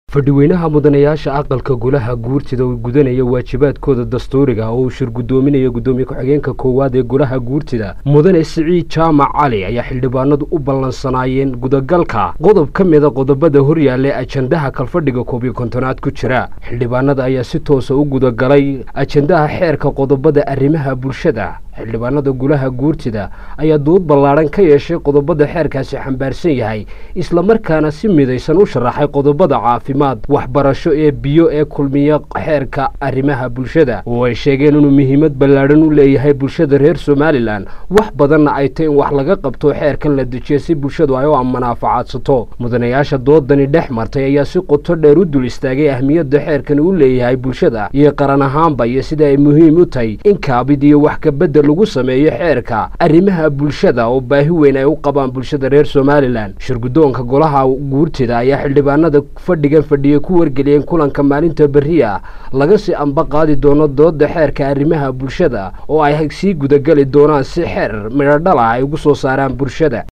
fadhiweynaha mudanayaasha aqalka golaha guurtida oo gudanaya waajibaadkooda dastuuriga oo uu shir guddoominayo guddoomiye ku-xigeenka koowaad ee golaha guurtida mudane siciid jaamac cali ayaa xildhibaanadu u ballansanaayeen gudagalka qodob ka mida qodobada horyaalla ajandaha kalfadhiga koob iyo kontonaad ku jira xildhibaanada ayaa si toosa u gudagalay ajandaha xeerka qodobada arrimaha bulshada xildhibaanada golaha guurtida ayaa dood ballaadhan ka yeeshay qodobada xeerkaasi xambaarsan yahay islamarkaana si midaysan u sharaxay qodobada caafimaad waxbarasho ee biyo ee kulmiya xeerka arrimaha bulshada oo ay sheegeen inuu muhiimad ballaadhan u leeyahay bulshada reer somalilan wax badanna ay tay in wax laga qabto xeerkan la dejiyo si bulshadu ay u manaafacaadsato mudanayaasha doodani dhex martay ayaa si qoto dheer u dul istaagay ahmiyadda xeerkan uu leeyahay bulshada iyo qaran ahaanba iyo sida ay muhiim u tahay in kaabid iyo wax kabedel lagu sameeyo xeerka arrimaha bulshada oo baahi weyn ay u qabaan bulshada reer somalilan shirguddoonka golaha guurtida ayaa xildhibaanada fadhigan fadhiyay ku wargeliyeen kulanka maalinta berri ah laga sii amba qaadi doono dooda xeerka arrimaha bulshada oo ay sii gudagali doonaan si xeer midhodhal ah ay ugu soo saaraan bulshada